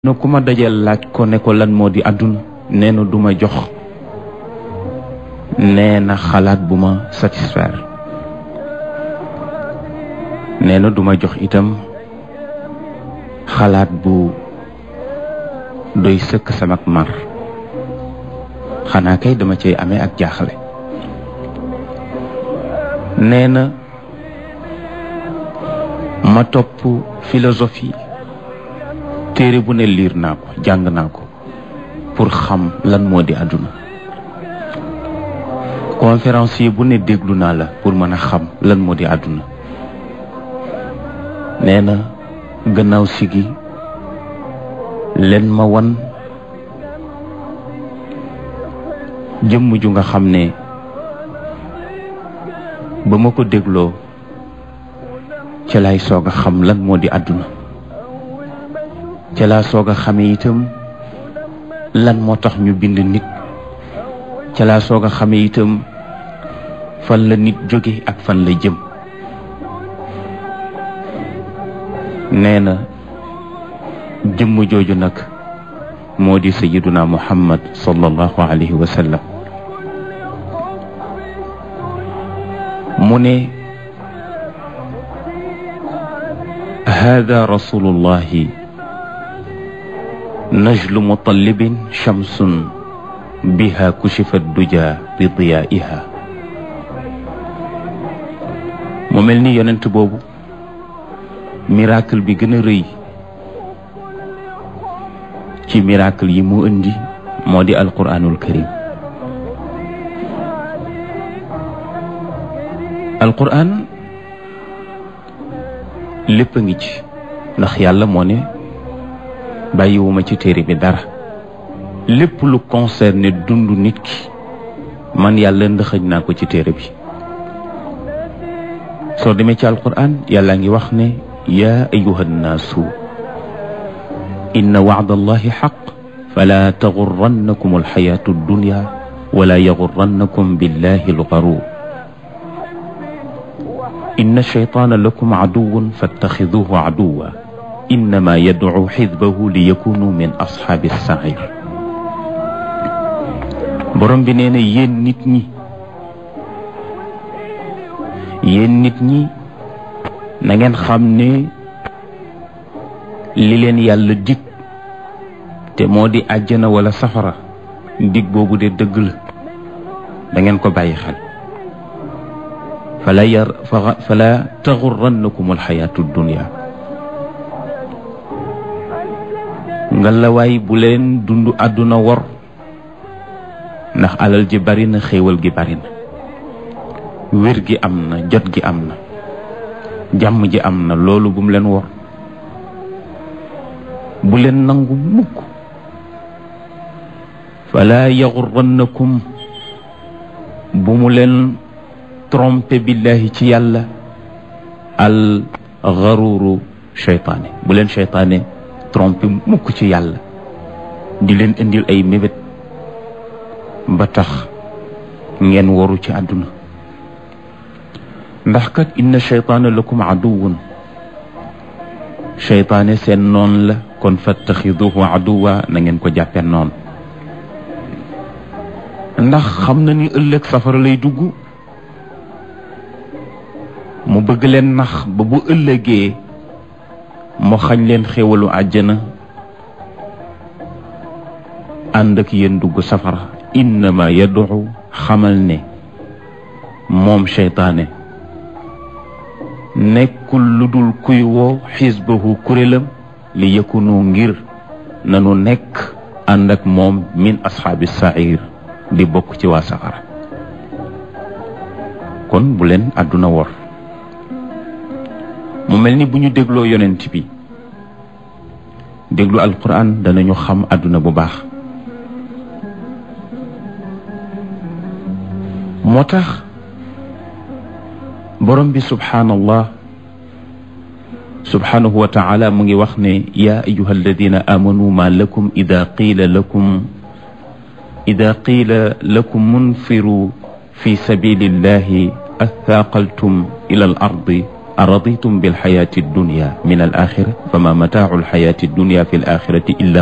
na ku ma dajeel laaj ko ne ko lan moo di àdduna nee na du ma jox nee na xalaat bu ma satisfaire nee na du ma jox itam xalaat bu doy sëkk samak mar xanaa kay dama cay amee ak jaaxle nee na ma topp philosophie téere bu ne liir naa ko jàng naa ko pour xam lan moo di àdduna conférencier bu ne déglu naa la pour mën a xam lan moo di àdduna nee na gannaaw sigi leen ma wan jëmm ju nga xam ne ba ma ko dégloo ca lay soog a xam lan moo di àdduna ca laa soog a xamee itam lan moo tax ñu bind nit ca laa soog a xamee itam fan la nit jóge ak fan la jëm nee na jëmm jooju nag moo di sayiduna muhammad sallallahu alayhi wa sallam mu ne hada rasulullahi najlu mutallibin shamsun biha kushifa duja bi diyaiha mu mel ni yonent boobu miracle bi gën a rëy ci miracle yi mu indi moo di alquranul karim alquran lépp a ngi ci ndax yàlla moo ne bàyyiwuma ci téere bi dara lépp lu concerné dundu nit ki man yàlla ndëxëñ naa ko ci téere bi soo demee ci alquran yàlla ngi wax ne yaa ayuha nnaasu inna wacda allahi xaq fala taxurannakum alxayaatu addunya wala yaxurannakum billahi algaruur inna shaytaana lakum caduwun fattaxiduhu caduwa innama yadcu xisbahu li yakunu min asxaabi sair borom bi nee na yéen nit ñi yéen nit ñi na ngeen xam ne li leen yàlla dig te moo di àjjana wala safara dig boobu de dëgg la da ngeen ko bàyyi xel fala yar fala taxurannakum alxayaatu dunia ngalawaay bu leen dund àdduna wor ndax alal ji bari na xéewal gi bari na wér gi am na jot gi am na jàmm ji am na loolu bu mu leen wor bu leen nangu mukk fala yaxurannakum bu mu leen trompe billahi ci yàlla al xaruru cheytaane bu leen cheytaane trompe mukk ci yàlla di leen indil ay mébét ba tax ngeen waru ci àdduna ndax kat inna cheytaana lakum aduwun cheytaane seen noon la kon fattaxiduhu aduwa na ngeen ko jàppee noon ndax xam na ni ëllëg safara lay dugg mu bëgg leen nax ba bu ëllëgee mu xañ leen xéwalu àjjana ànd ak yéen dugg safara innama yad'u xamal ne moom cheytaane nekkul lu dul kuy woo xisbahu kurélam li yëkkunu ngir nanu nekk ànd ak moom min asxaabi sair di bokk ci waa safara kon bu leen àdduna wor mu mel ni bu ñu dégloo yonent bi déglu alquran danañu xam àdduna bu baax moo tax borom bi subhaanallah subhaanahu wa taala mu ngi wax ne yaa ayuha alladina amanu ma lakum ida qiila lakum ida qiila lakum munfiru fi sabilillahi athaaqaltum ila al ardi araditum bilxayati dunya min al axira fama mataacu alxayati dunya fi l axirati illa